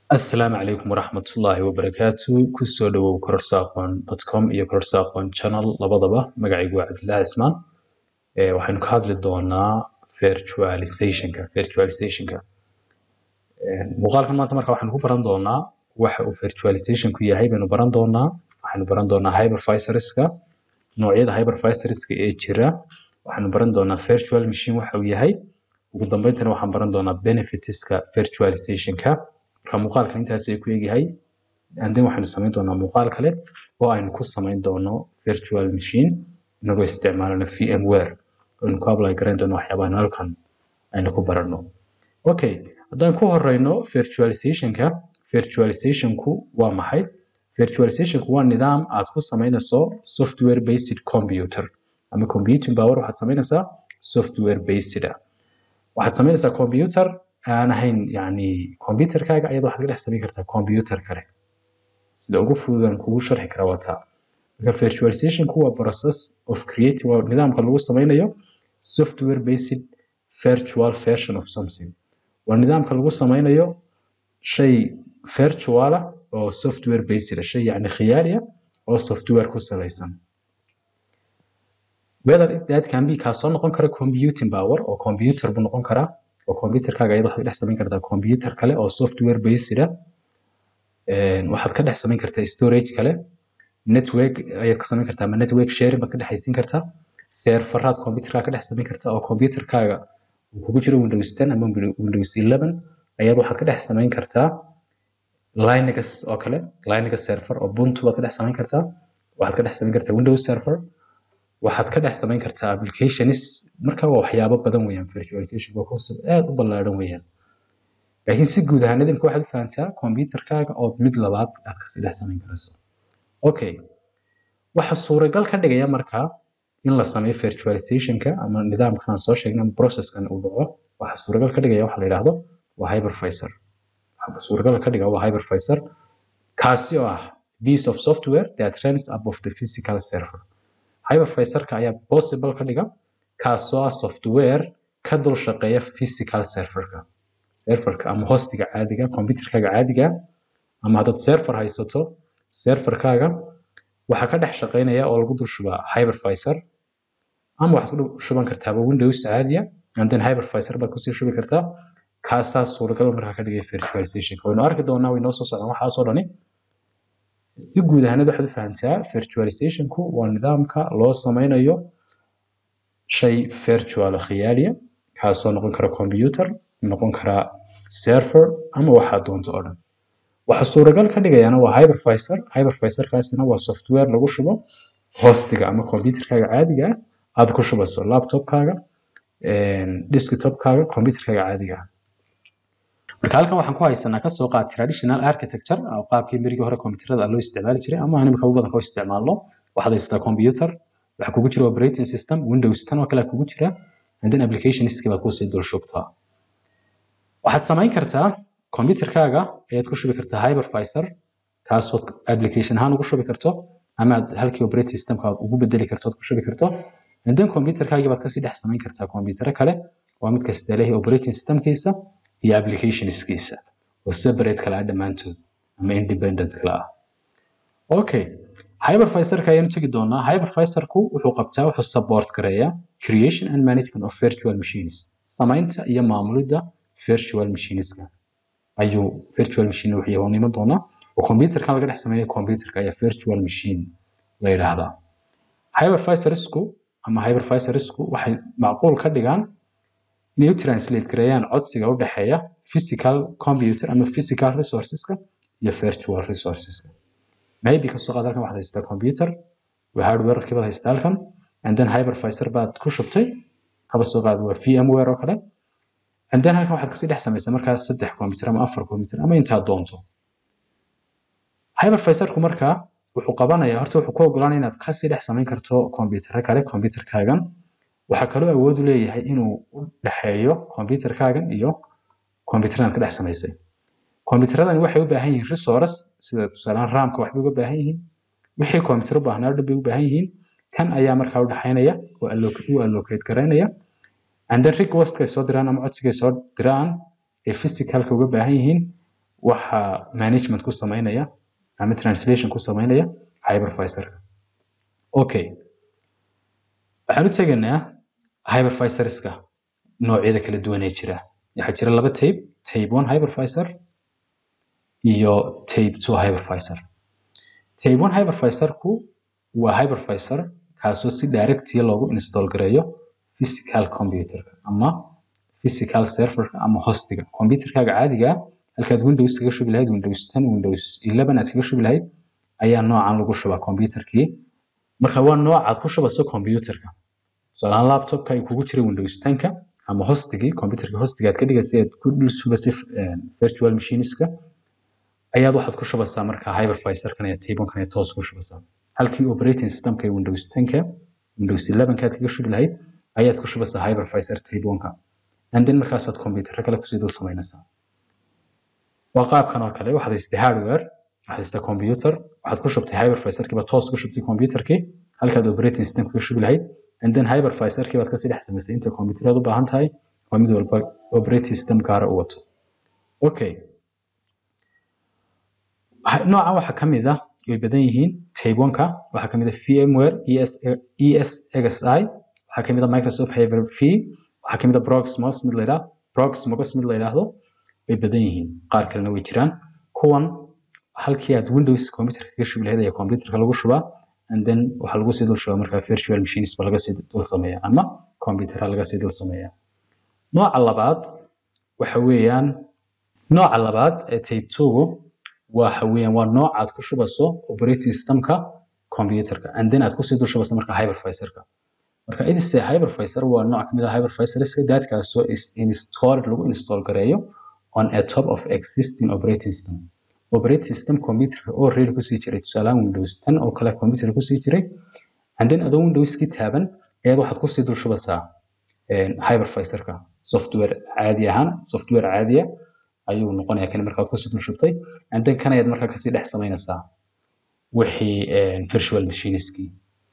Asalaamu calaykum waraxmatullaahi wabarakaatu kusoo dhawow kororsaaqoon.com iyo kororsaaqoon channel labadaba magacaygu waa cabdilaahi ismaan ee waxaynu ka hadli doonaa virtualizationka virtualizationka Ee, muuqaalkan maanta marka waxaynu ku baran doonaa waxa uu virtualizationku yahay baynu baran doonaa waxaynu baran doonaa hypervisorska noocyada hypervisorska ee jira waxaynu baran doonaa virtual machine waxa uu yahay ugu dambayntana waxaan baran doonaa benefitska virtualizationka marka muuqaalkan intaas ay ku egyahay and then waxaynu samayn doonaa muuqaal kale oo aynu ku samayn doono virtual machine inagoo isticmaalana VMware aynu ku apply garayn doono waxyaabaha halkan aynu ku baranno okay haddaan ku horeyno virtualizationka virtualizationku waa maxay virtualizationku waa nidaam aad ku samaynayso software based computer ama computing power waxaad samaynaysaa software based ah waxaad samaynaysaa computer aan ahayn yani computerkaaga ayada waxaad ka dhex samayn kartaa computer kale sida ugu fududan kugu sharxi kara waa taa marka virtualizationku waa process of creating waa nidaamka lagu samaynayo software based virtual version of something waa nidaamka lagu samaynayo shay virtual ah oo software based ah shay yani khiyaali ah oo software ku salaysan whether that can be kaasoo noqon kara computing power oo computer buu noqon karaa oo computerkaaga ayada waxaad ka dhex samayn kartaa computer kale oo software based ah Een, waxaad ka dhex samayn kartaa storage kale network ayaad ka samayn kartaa ama network sharing baad ka dhexaysiin kartaa serveraad computerkaaga ka dhex samayn kartaa oo computerkaaga uu kugu jiro windows 10 ama windows 11 ayaad waxaad ka dhex samayn kartaa linux oo kale linux server oo ubuntu baad ka dhex samayn kartaa waxaad ka dhex samayn kartaa windows server waxaad ka dhex samayn kartaa applications marka waa waxyaabo badan weeyaan virtualization waa concept aad u ballaaran weeyaan laakiin si guud ahaan idinka waxaad u fahantaa computerkaaga ood mid labaad aad kasii dhex samayn karayso okay waxa suuragal ka dhigaya markaa in la sameeyo virtualizationka ama nidaamkan aan soo sheegnay ama processkan uu dhaco waxa suuragal ka dhigaya waxa la yidhaahdo waa hypervisor waxa suuragal ka dhiga waa hypervisor kaasi oo ah piece of software that runs above the physical server hypervisorka ayaa possible ka dhiga kaasoo ah software ka dul shaqeeya physical serverka serverka ama hostiga caadiga computerkaaga caadiga ama haddaad server haysato serverkaaga waxaa ka dhex shaqeynaya oo lagu dul shubaa hypervisor ama waxaad ku dul shuban kartaaba windows caadiya and then hypervisor baad kusii shubi kartaa kaasaa suuragal markaa ka dhigaya virtualizationka waynu arki doonaa way noo soo socdaan waxaasoo dhani si guud ahaanad waxaad u fahantaa virtualizationku waa nidaamka loo sameynayo shay virtual khiyaaliya kaasoo noqon kara computer noqon kara server ama waxaa doonto oo dhan waxa suuragal ka dhigayana waa hypervisor hypervisorkaasina waa software lagu shubo hostiga ama computerkaaga caadiga ah aad ku shubayso laptopkaaga desktopkaaga computerkaaga caadiga ah marka halkan waxaan ku haysanaa kasoo qaad traditional architecture oo qaabkii berigii hore computerada loo isticmaali jiray ama aan imika ugu badan loo isticmaalno waxaad haysataa computer waxa kugu jira operating system windows tan oo kale kugu jira and then applicationskii baad kusii dul shubtaa waxaad samayn kartaa computerkaaga ayaad ku shubi kartaa hypervisor kaasood application ahaan ugu shubi karto ama aad halkii operating systemka aad ugu bedeli karto aad ku shubi karto and then computerkaagii baad kasii dhex samayn kartaa computer kale waa mid kasta leeyahay operating systemkiisa iyo applicationskiisa oo separate kala ah dhammaantood ama independent kala ah okay hypervisorka ayaanu tegi doonaa hypervisorku wuxuu qabtaa wuxuu support gareeyaa creation and management of virtual machines samaynta iyo maamulidda virtual machineska ayuu virtual machine wuxuu yahay iman doonaa oo computerkan laga dhex sameeyo computerka ayaa virtual machine la yidhaahdaa hypervisorsku ama hypervisorsku waxay macquul ka dhigaan inay u translate gareeyaan codsiga u dhexeeya physical computer ama physical resourceska iyo virtual resourceska maybe kasoo qaad halkan waxaad haysataa computer waa hardwarekii baad haysataa halkan and then hypervisor baad ku shubtay kaba soo qaad waa VMware oo kale and then halkan waxaad kasii dhex samaysaa markaas saddex computer ama afar computer ama intaad doonto hypervisorku markaa wuxuu qabanayaa horta wuxuu ku ogolaanaya inaad kasii dhex samayn karto computerro kale computerkaagan waxaa kaloo awood u leeyahay inuu u dhexeeyo computerkaagan iyo computernaad ka dhex samaysay computeradani waxay u baahan yihiin resource sida tusaalaan ramka waxbay uga baahan yihiin wixii computer u baahnaa dhan bay u baahan yihiin kan ayaa markaa u dhexaynaya oo u allocate garaynaya and then requestka ay soo diraan ama codsiga ay soo diraan ee physicalka uga baahan yihiin waxa management ku sameynaya ama translation ku sameynaya hypervisorka okay waxaan u tegaynaa hypervisorska noocyada kala duwan ee jira waxaa jira laba tape tape one hypervisor iyo tape two hypervisor tape one hypervisorku waa hypervisor kaasoo si directiya loogu install gareeyo physical computerka ama physical serverka ama hostiga computerkaaga caadiga ah halkaad windows kaga shubi lahayd windows 10 windows 11 aad kaga shubi lahayd ayaa noocan lagu shubaa computerkii marka waa noocaad ku shubayso computerka tusaalahaan laptopka ay kugu jira windows 10ka ama hostigii computerka hostiga aad ka dhigaysay aad ku dul shubaysay virtual machineska ayaad waxaad ku shubaysaa marka hypervisorkan iyo tablekan ayaa toos ku shubaysaa halkii operating systemka ee windows 10ka windows 11ka aad kaga shubi lahayd ayaad ku shubaysaa hypervisor tableonka and then markaasaad computerka kale kusii dul samaynaysaa waa qaabkan oo kale waxaad haystay hardware waxaad haystay computer waxaad ku shubtay hypervisorkiiba toos ku shubtay computerkii halkaad operating system kaga shubi lahayd and then hypervisorkii baad kasii dhex samaysay inta computerad u baahan tahay waa mid walba operating system gaara u wato okay noocan waxaa ka mid ah way badan yihiin taybonka waxaa ka mid ah vmware es esxi waxaa ka mid ah microsoft hyper v waxaa ka mid ah proxmox mid la yidhaah proxmox mid la yidhaahdo way badan yihiin qaar kalena way jiraan kuwan halkii aad windows computerka kaga shubi lahayd ayaa computerka lagu shubaa and then waxaa lagu sii dul shubaa markaa virtual machines ba laga sii dul sameeya ama computerha laga sii dul sameeya nooca labaad waxa weeyaan nooca labaad ee tape two waxa weeyaan waa nooc aad ku shubayso operating systemka computerka and then aad kusii dul shubayso marka hypervisorka marka idise hypervisor waa nooc kamid ah hypervisorska daadkaasoo is installed lagu install gareeyo on a top of existing operating system operating system computerka oo reer kusii jiray tusaalahaan windows 10 oo kale computer kusii jiray and then adoo windowskii taaban ayaad waxaad kusii dul shubaysaa hypervisorka software caadi ahaan software caadiya ayuu noqonayaa kan markaad kusii dul shubtay and then kan ayaad markaa kasii dhex samaynaysaa wixii virtual machineskii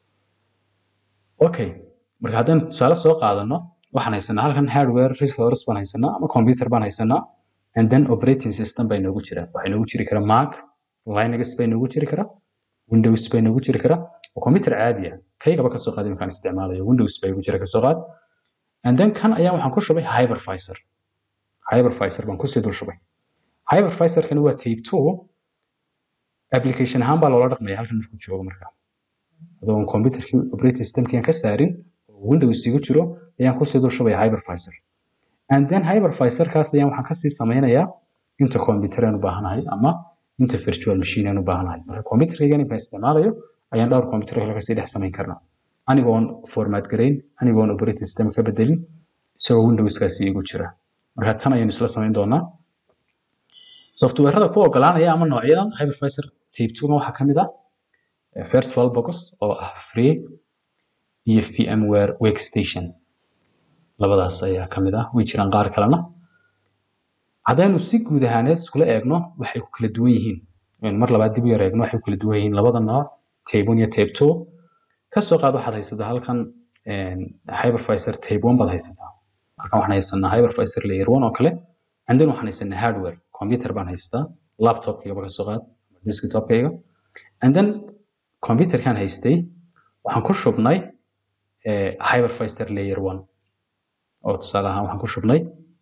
okay marka haddaan tusaale soo qaadano waxaan haysanaa halkan hardware resource baan haysanaa ama computer baan haysanaa and then operating system bay noogu jira waxay noogu jiri karaa mac linux bay noogu jiri karaa windows bay noogu jiri karaa waa computer caadi ah kaygaba kasoo qaaday markaan isticmaalayo windows bay ugu jira kasoo qaad and then kan ayaa waxaan ku shubay hypervisor hypervisor baan kusii dul shubay hypervisorkani waa tape two application ahaan baa loola dhaqmaya halkan markuu joogo markaa adoon computerkii operating systemkii aan ka saarin oo windows igu jiro ayaan kusii dul shubaya hypervisor and then hypervisorkaas ayaan waxaan kasii sameynayaa inta computer aan u baahanahay ama inta virtual machine aan u baahanahay marka computerkaygan intaan isticmaalayo ayaan dhowr computer kale kasii dhex samayn karnaa anigoon format garayn anigoon operating system ka bedelin isagoo windowskaasi igu jira marka tan ayaynu isla samayn doonaa softwarada ku ogolaanaya ama noocyadan hypervisor tape two waxaa kamid ah virtual box oo ah free iyo vmware workstation labadaas ayaa kamid ah way jiraan qaar kalena haddaynu si guud ahaaneed iskula eegno waxay ku kala duwan yihiin mar labaad dib u yar eegno waxay ku kala duwan yihiin labada nooc tape one iyo tape two kasoo qaad waxaad haysataa halkan hypervisor tape one baad haysataa halkan waxaan haysanaa hypervisor layer one oo kale and then waxaan haysanaa hardware computer baan haystaa laptopkayga ba kasoo qaad desktopkayga and then computerkan haystay waxaan ku shubnay hypervisor layer one oo tusaale ahaan waxaan ku shubnay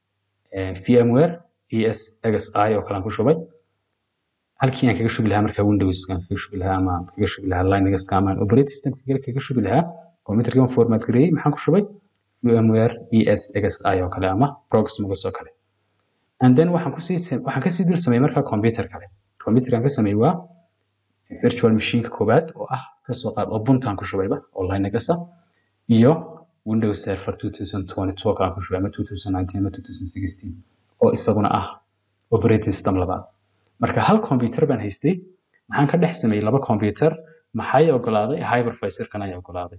vmware es xi oo kale aan ku shubay halkii aan kaga shubi lahaa markaa windowskan kaga shubi lahaa ama kaga shubi lahaa linuxka ama operating system kale kaga shubi lahaa computerkan format gareeyey maxaan ku shubay vmware es xi oo kale ama proxmox oo kale and then waxaan kusii waxaan kasii dul sameeyey markaa computer kale computerkan ka sameeyey waa virtual machineka koowaad oo ah kasoo qaad ubuntuan ku shubayba oo linuxa iyo windows server 2022 kale aan ku shubay ama 2019 ama 2016 oo isaguna ah operating system labaad marka hal computer baan haystay maxaan ka dhex sameeyey laba computer maxay ogolaaday hypervisorkan ayaa ogolaaday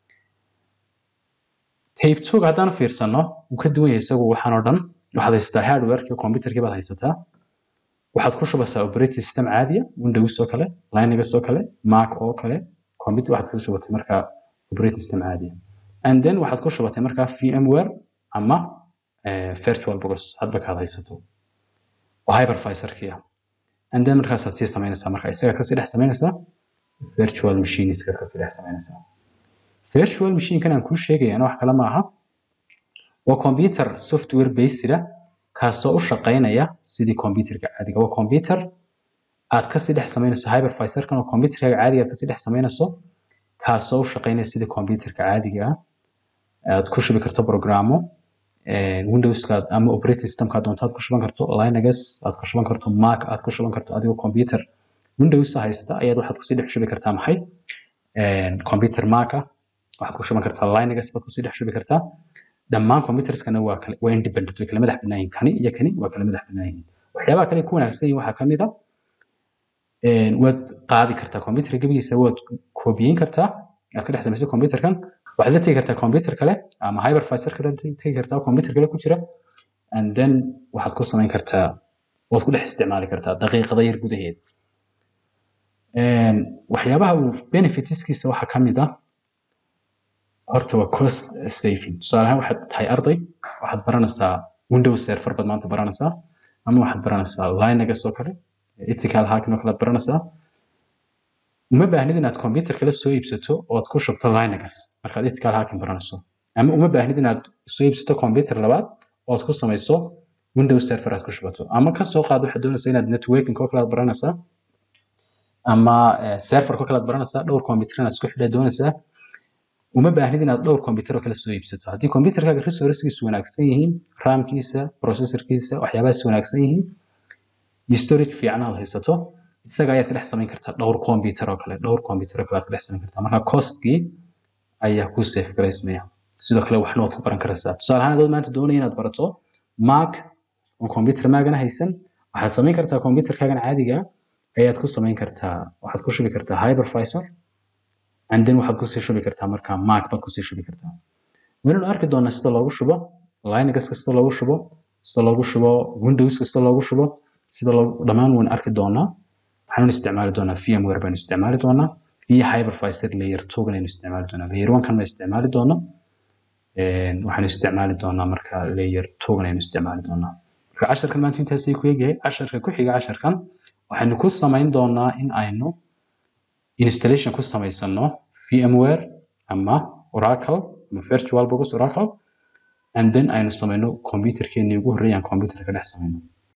tape two haddaan fiirsano wuu ka duwan yahay isagu waxaan oo dhan waxaad haysataa hardwareki computerkii baad haysataa waxaad ku shubaysaa operating system caadiya windows oo kale linux oo kale mac oo kale computer waxaad ku shubatay markaa operating system caadiya and then waxaad ku shubatay markaa vmware ama virtual box hadba kaad haysato oo hypervisorkii ah and then markaasaad sii samaynaysaa marka isagaad kasii dhex samaynaysaa virtual machiniskaad kasii dhex samaynaysaa virtual machinekan aan kuu sheegayana wax kale ma aha waa computer software based ah kaasoo u shaqaynaya sidii computerka caadiga waa computer aad kasii dhex samaynayso hypervisorkan oo computerkaaga caadiga aad kasii dhex samaynayso kaasoo u shaqaynaya sidii computerka caadiga ah aad ku shubi karto programo windowska ama operating systemka doonto aad ku shuban karto linux aad ku shuban karto mac aad ku shuban karto adigoo computer windows haysta ayaad waxaad kusii dhex shubi kartaa maxay computer mac ah waxaad ku shuban kartaa linux baad kusii dhex shubi kartaa dhammaan computerskana waa kale waa independent way kala madax bannaan yihiin kani iyo kani waa kala madax bannaan yihiin waxyaabaha kale ku wanaagsan yihiin waxaa kamid ah waad qaadi kartaa computerka gebigiisa waad koobiyeyn kartaa aad ka dhex samayso computerkan waxaad la tegi kartaa computer kale ama hypervisor kale tegi kartaa computer kale ku jira and then waxaad ku samayn kartaa waad ku dhex isticmaali kartaa daqiiqada yar gudaheed waxyaabaha uu benefitskiisa waxaa ka mid ah horta waa cost saving tusaale ahaan waxaad tahay arday waxaad baranaysaa windows server baad maanta baranaysaa ama waxaad baranaysaa linux oo kale ethical hacking oo kale aad baranaysaa uma baahnid inaad computer kale soo iibsato ood ku shubto linux markaad ethical hacking baranayso ama uma baahnid inaad soo iibsato computer labaad ood ku samayso windows server aad ku shubato ama ka soo qaad waxaad doonaysaa inaad networking oo kale aad baranaysaa ama server oo kale aad baranaysaa dhowr computer inaad isku xidhaa doonaysaa uma baahnid inaad dhowr computer oo kale soo iibsato haddii computerkaaga resourcekiisu wanaagsan yihiin ramkiisa processorkiisa waxyaabahaas wanaagsan yihiin iyo storage fiican aad haysato isaga ayaad ka dhex samayn kartaa dhowr computer oo kale dhowr computer oo kale aad ka dhex samayn kartaa marka costkii ayaa ku safe garaysmaya sidoo kale waxna waad ku baran karaysaa tusaale ahaan adood maanta doonaya inaad barato mac oo computer maagana haysan waxaad samayn kartaa computerkaagan caadiga ayaad ku samayn kartaa waxaad ku shubi kartaa hypervisor and then waxaad kusii shubi kartaa marka mac baad kusii shubi kartaa waynu arki doonaa sida loogu shubo linux sida loogu shubo sida loogu shubo windows sida loogu shubo sida dhammaan waynu arki doonaa waxaanu isticmaali doonaa VMware baynu isticmaali doonaa iyo hypervisor layer 2 aynu isticmaali doonaa layer 1 kan ma isticmaali doona waxaanu isticmaali doonaa marka layer 2 aynu isticmaali doonaa marka casharkan maanta intaasay ku egyahay casharka ku xiga casharkan waxaynu ku samayn doonaa in aynu installation ku samaysano VMware ama Oracle ama virtual box Oracle and then aynu samayno computerkeennii ugu horreeyaan computerka dhex samayno